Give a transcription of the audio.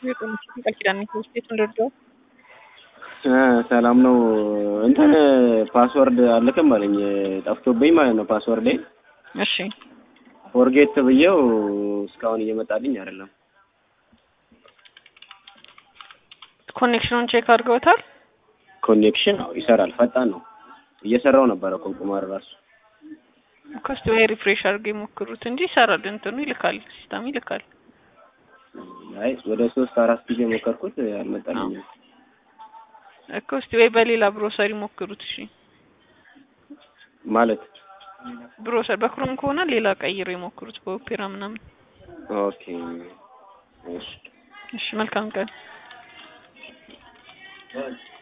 ቃል ኪዳን ቤት እንደርደው ሰላም ነው። እንትን ፓስወርድ አልክም አለኝ ጠፍቶብኝ ማለት ነው ፓስወርዴ። እሺ ፎርጌት ብዬው እስካሁን እየመጣልኝ አይደለም። ኮኔክሽኑን ቼክ አድርገውታል? ኮኔክሽን አዎ ይሰራል፣ ፈጣን ነው። እየሰራው ነበረ እኮ ቁማር ራሱ ኮስት ወይ ሪፍሬሽ አድርገው የሞክሩት እንጂ ይሰራል። እንትኑ ይልካል፣ ሲስተም ይልካል። አይ ወደ ሶስት አራት ጊዜ ሞከርኩት አልመጣልኝም። እኮ እስቲ ወይ በሌላ ብሮሰር ይሞክሩት። እሺ ማለት ብሮሰር በክሮም ከሆነ ሌላ ቀይሮ ይሞክሩት፣ በኦፔራ ምናምን። ኦኬ እሺ እሺ መልካም ቀን።